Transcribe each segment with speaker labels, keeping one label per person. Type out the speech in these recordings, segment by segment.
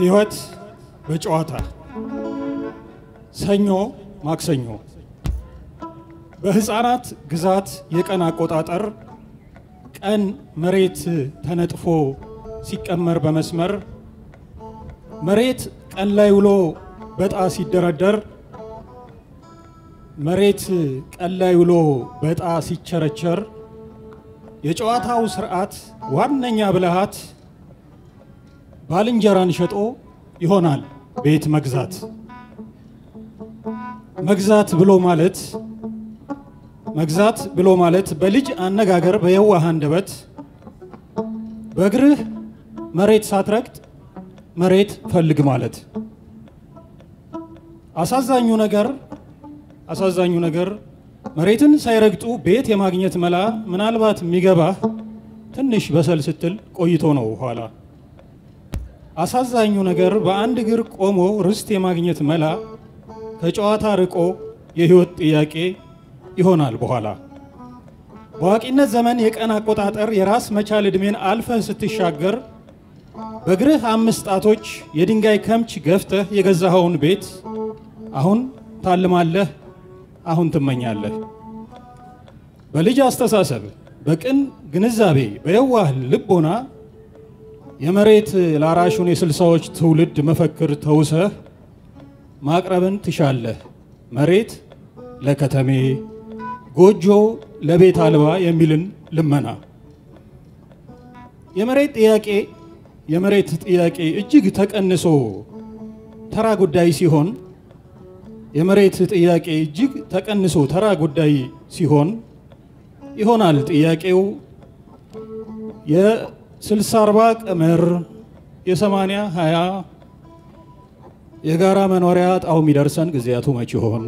Speaker 1: ሕይወት በጨዋታ ሰኞ ማክሰኞ በሕፃናት ግዛት የቀን አቆጣጠር ቀን መሬት ተነጥፎ ሲቀመር በመስመር መሬት ቀን ላይ ውሎ በጣ ሲደረደር መሬት ቀን ላይ ውሎ በጣ ሲቸረቸር የጨዋታው ስርዓት ዋነኛ ብልሃት ባልንጀራን ሸጦ ይሆናል ቤት መግዛት። መግዛት ብሎ ማለት መግዛት ብሎ ማለት በልጅ አነጋገር በየዋህ አንደበት በእግርህ መሬት ሳትረግጥ መሬት ፈልግ ማለት። አሳዛኙ ነገር አሳዛኙ ነገር መሬትን ሳይረግጡ ቤት የማግኘት መላ ምናልባት የሚገባህ ትንሽ በሰል ስትል ቆይቶ ነው ኋላ። አሳዛኙ ነገር በአንድ እግር ቆሞ ርስት የማግኘት መላ ከጨዋታ ርቆ የህይወት ጥያቄ ይሆናል በኋላ። በአዋቂነት ዘመን የቀን አቆጣጠር የራስ መቻል ዕድሜን አልፈህ ስትሻገር በእግርህ አምስት ጣቶች የድንጋይ ከምች ገፍተህ የገዛኸውን ቤት አሁን ታልማለህ፣ አሁን ትመኛለህ። በልጅ አስተሳሰብ፣ በቅን ግንዛቤ፣ በየዋህ ልቦና የመሬት ላራሹን የስልሳዎች ትውልድ መፈክር ተውሰህ ማቅረብን ትሻለህ። መሬት ለከተሜ ጎጆ ለቤት አልባ የሚልን ልመና የመሬት ጥያቄ የመሬት ጥያቄ እጅግ ተቀንሶ ተራ ጉዳይ ሲሆን የመሬት ጥያቄ እጅግ ተቀንሶ ተራ ጉዳይ ሲሆን ይሆናል ጥያቄው የስልሳ አርባ ቀመር የሰማንያ ሀያ የጋራ መኖሪያ ጣው የሚደርሰን ጊዜያቱ መች ይሆን?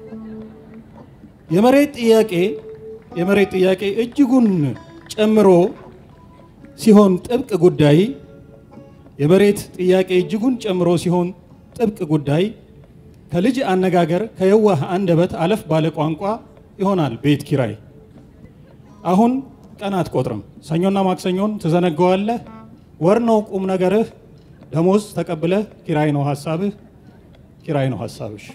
Speaker 1: የመሬት ጥያቄ የመሬት ጥያቄ እጅጉን ጨምሮ ሲሆን ጥብቅ ጉዳይ የመሬት ጥያቄ እጅጉን ጨምሮ ሲሆን ጥብቅ ጉዳይ ከልጅ አነጋገር ከየዋህ አንደበት አለፍ ባለ ቋንቋ ይሆናል ቤት ኪራይ። አሁን ቀን አትቆጥርም፣ ሰኞና ማክሰኞን ትዘነገዋለህ። ወር ነው ቁም ነገርህ፣ ደሞዝ ተቀብለህ ኪራይ ነው ሀሳብህ፣ ኪራይ ነው ሀሳብሽ።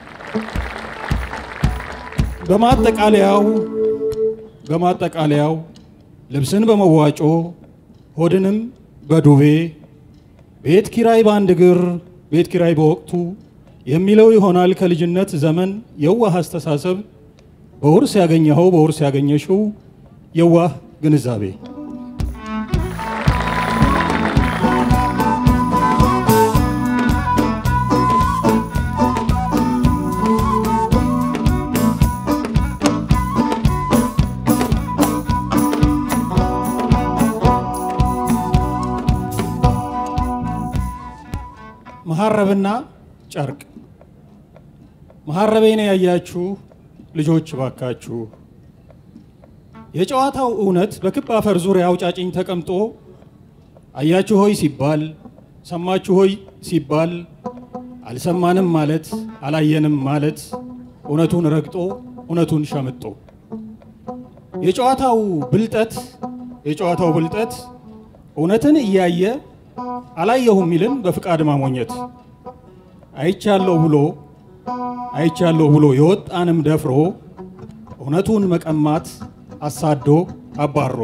Speaker 1: በማጠቃለያው በማጠቃለያው ልብስን በመዋጮ ሆድንም በዱቤ ቤት ኪራይ በአንድ እግር ቤት ኪራይ በወቅቱ የሚለው ይሆናል ከልጅነት ዘመን የዋህ አስተሳሰብ በውርስ ያገኘኸው በውርስ ያገኘሽው የዋህ ግንዛቤ መሐረብና ጨርቅ መሐረቤን ያያችሁ ልጆች ባካችሁ የጨዋታው እውነት በክብ አፈር ዙሪያ አውጫጭኝ ተቀምጦ አያችሁ ሆይ ሲባል ሰማችሁ ሆይ ሲባል አልሰማንም ማለት አላየንም ማለት እውነቱን ረግጦ እውነቱን ሸምጦ የጨዋታው ብልጠት የጨዋታው ብልጠት እውነትን እያየ አላየሁም ሚልን በፍቃድ ማሞኘት አይቻለሁ ብሎ አይቻለሁ ብሎ የወጣንም ደፍሮ እውነቱን መቀማት አሳዶ አባሮ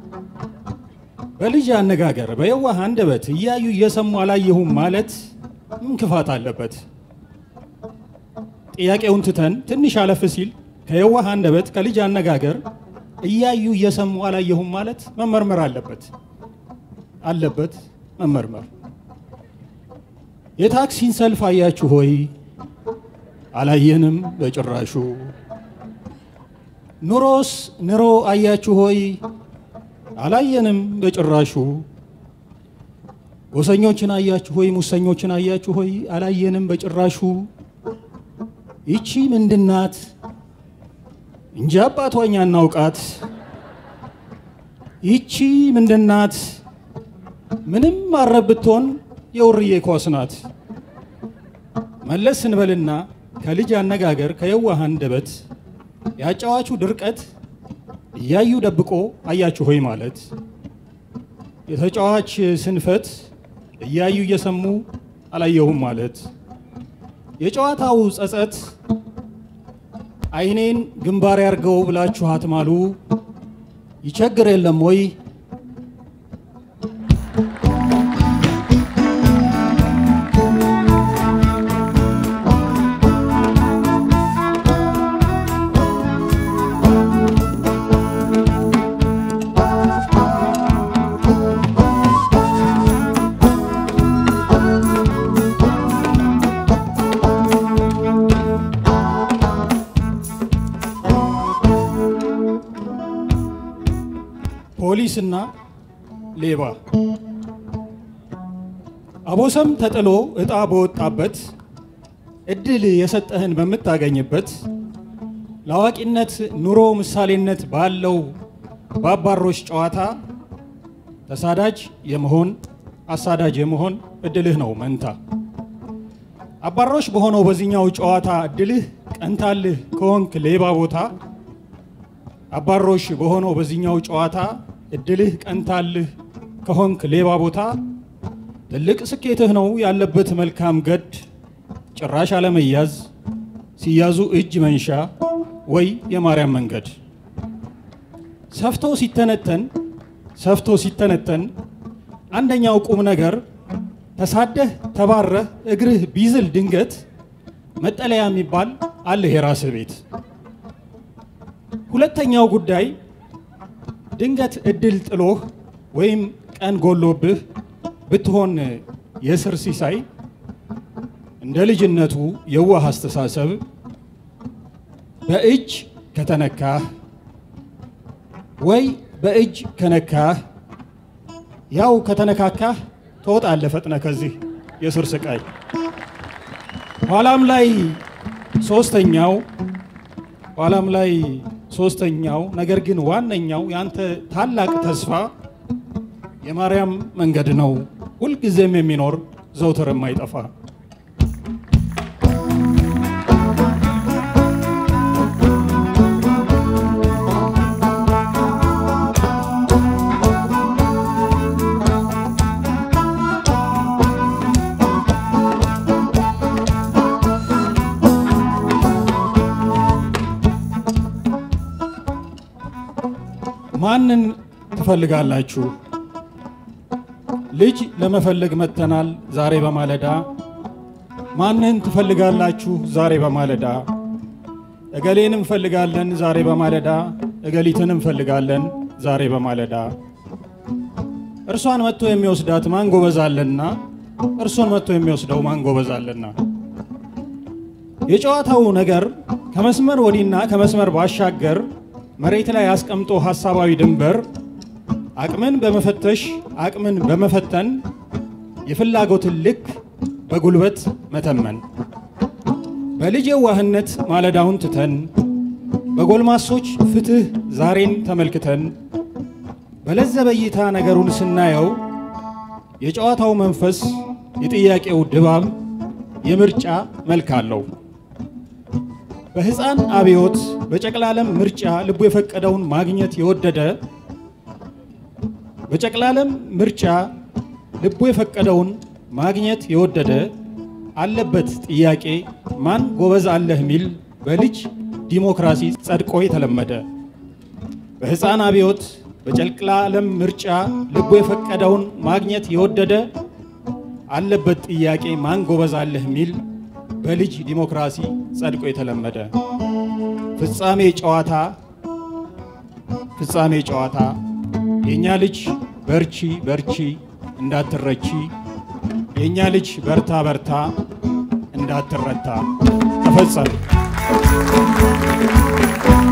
Speaker 1: በልጅ አነጋገር በየዋህ አንደበት እያዩ እየሰሙ አላየሁም ማለት ምን ክፋት አለበት? ጥያቄውን ትተን ትንሽ አለፍ ሲል ከየዋህ አንደበት ከልጅ አነጋገር እያዩ እየሰሙ አላየሁም ማለት መመርመር አለበት አለበት መመርመር። የታክሲን ሰልፍ አያችሁ ሆይ አላየንም በጭራሹ። ኑሮስ ኑሮ አያችሁ ሆይ አላየንም በጭራሹ። ጎሰኞችን አያችሁ ሆይ ሙሰኞችን አያችሁ ሆይ አላየንም በጭራሹ። ይቺ ምንድናት እንጂ አባቷኛ እናውቃት። ይቺ ምንድናት ምንም ማረብ ብትሆን የውርዬ ኳስ ናት። መለስ ስንበልና ከልጅ አነጋገር ከየዋህ አንደበት ያጫዋቹ ድርቀት እያዩ ደብቆ አያችሁ ሆይ ማለት የተጫዋች ስንፈት እያዩ እየሰሙ አላየሁም ማለት የጨዋታው ጸጸት አይኔን ግንባር ያርገው ብላችሁ አትማሉ ይቸግር የለም ወይ ፖሊስና ሌባ አቦሰም ተጥሎ እጣ በወጣበት እድል የሰጠህን በምታገኝበት ለአዋቂነት ኑሮ ምሳሌነት ባለው በአባሮች ጨዋታ ተሳዳጅ የመሆን አሳዳጅ የመሆን እድልህ ነው መንታ። አባሮች በሆነው በዚህኛው ጨዋታ እድልህ ቀንታልህ ከሆንክ ሌባ ቦታ አባሮሽ በሆነው በዚህኛው ጨዋታ እድልህ ቀንታልህ ከሆንክ ሌባ ቦታ ትልቅ ስኬትህ ነው ያለበት መልካም ገድ ጭራሽ አለመያዝ ሲያዙ እጅ መንሻ ወይ የማርያም መንገድ ሰፍቶ ሲተነተን ሰፍቶ ሲተነተን አንደኛው ቁም ነገር ተሳደህ ተባረህ እግርህ ቢዝል ድንገት መጠለያ የሚባል አለህ የራስህ ቤት። ሁለተኛው ጉዳይ ድንገት እድል ጥሎህ ወይም ቀን ጎሎብህ ብትሆን የስር ሲሳይ እንደ ልጅነቱ የዋህ አስተሳሰብ በእጅ ከተነካህ ወይ በእጅ ከነካህ ያው ከተነካካህ ትወጣለህ ፈጥነ ከዚህ የስር ስቃይ። ኋላም ላይ ሶስተኛው ኋላም ላይ ሶስተኛው ነገር ግን ዋነኛው ያንተ ታላቅ ተስፋ የማርያም መንገድ ነው፣ ሁልጊዜም የሚኖር ዘውትር የማይጠፋ። ማንን ትፈልጋላችሁ? ልጅ ለመፈለግ መጥተናል ዛሬ በማለዳ። ማንን ትፈልጋላችሁ ዛሬ በማለዳ? እገሌን እንፈልጋለን ዛሬ በማለዳ፣ እገሊትን እንፈልጋለን ዛሬ በማለዳ። እርሷን መጥቶ የሚወስዳት ማን ጎበዛለና፣ እርሱን መጥቶ የሚወስደው ማን ጎበዛለና። የጨዋታው ነገር ከመስመር ወዲና ከመስመር ባሻገር መሬት ላይ አስቀምጦ ሐሳባዊ ድንበር አቅምን በመፈተሽ አቅምን በመፈተን የፍላጎትን ልክ በጉልበት መተመን በልጅ የዋህነት ማለዳውን ትተን በጎልማሶች ፍትህ ዛሬን ተመልክተን በለዘበ እይታ ነገሩን ስናየው የጨዋታው መንፈስ የጥያቄው ድባብ የምርጫ መልክ አለው። በሕፃን አብዮት በጨቅላለም ምርጫ ልቡ የፈቀደውን ማግኘት የወደደ በጨቅላለም ምርጫ ልቡ የፈቀደውን ማግኘት የወደደ አለበት ጥያቄ ማን ጎበዝ አለህ ሚል በልጅ ዲሞክራሲ ጸድቆ የተለመደ በሕፃን አብዮት በጨቅላለም ምርጫ ልቡ የፈቀደውን ማግኘት የወደደ አለበት ጥያቄ ማን ጎበዝ አለህ ሚል በልጅ ዲሞክራሲ ጸድቆ የተለመደ ፍጻሜ ጨዋታ ፍጻሜ ጨዋታ የእኛ ልጅ በርቺ በርቺ እንዳትረቺ የእኛ ልጅ በርታ በርታ እንዳትረታ ተፈጸመ።